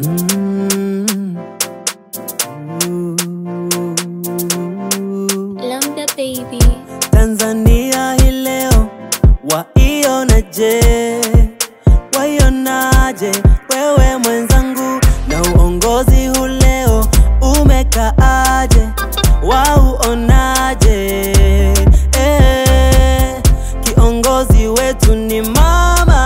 Mm. Lambda baby. Tanzania hii leo waionaje? Waionaje wewe mwenzangu, na uongozi huu leo umekaaje? Wauonaje? Eh, kiongozi wetu ni mama.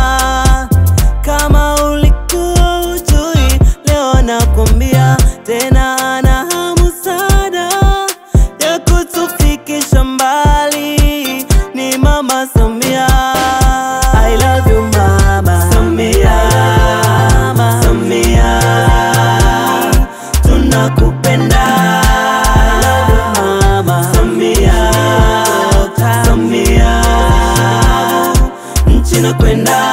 Kama ulikuwa ujui, leo nakwambia tena, ana hamu sana ya kutufikisha mbali ni mama Samia. I love you mama Samia, mama Samia, tunakupenda I love you mama Samia, Samia, nchi nakwenda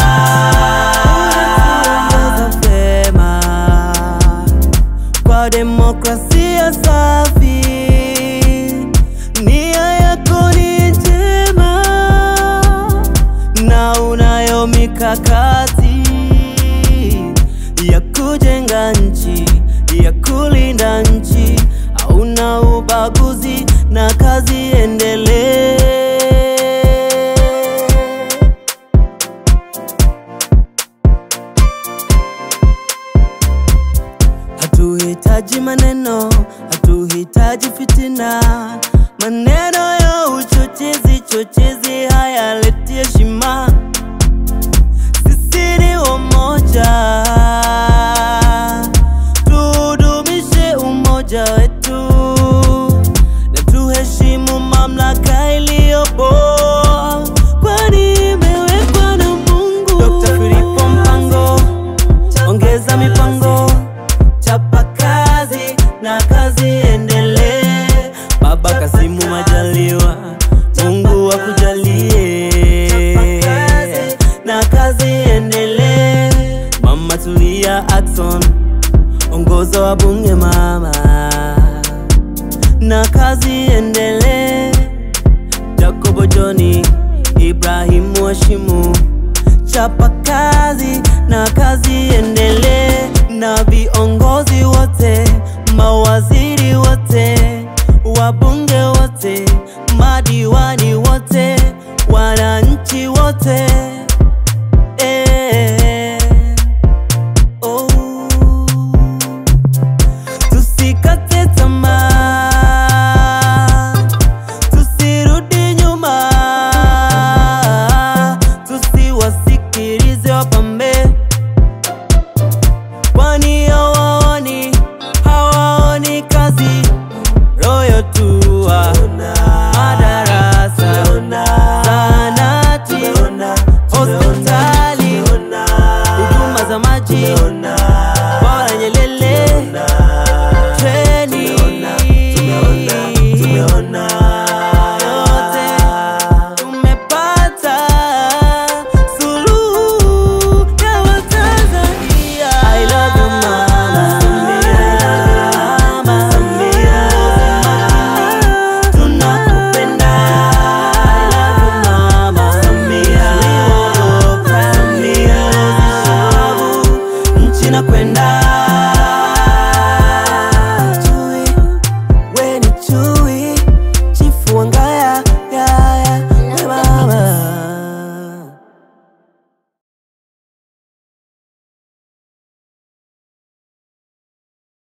vyema kwa demokrasia safi. Nia yako ni njema na unayo mikakati ya kujenga nchi, ya kulinda nchi, hauna ubaguzi na kazi endelee. Hatuhitaji maneno, hatuhitaji fitina, maneno ya uchochezi chochezi hayaleti heshima. Sisi ni wamoja, tudumishe umoja wetu na tuheshimu mamlaka iliyopo, kwani imewekwa na Mungu. Dr. Filipo Mpango, ongeza mipango chapa kazi na kazi endelee. Baba Kasimu Majaliwa, Mungu akujalie na kazi endelee. Mama Tulia Ackson, ongoza wa bunge mama, na kazi endelee. Jacobo Joni, Ibrahimu Washimu, chapa kazi na kazi endelee, na viongozi wote, mawaziri wote, wabunge wote, madiwani wote, wananchi wote eh, oh. Tusikate tamaa, tusirudi nyuma, tusiwasikilize wapambe, kwani hawaoni, hawaoni kazi. Royo tua madarasa, zahanati, hospitali, huduma za maji, bwawa la Nyerere, treni yote tumepata suluhu ya Watanzania. I love you mama Mama Samia, tunakupenda. I love you mama Samia, Samia, nchi nakwenda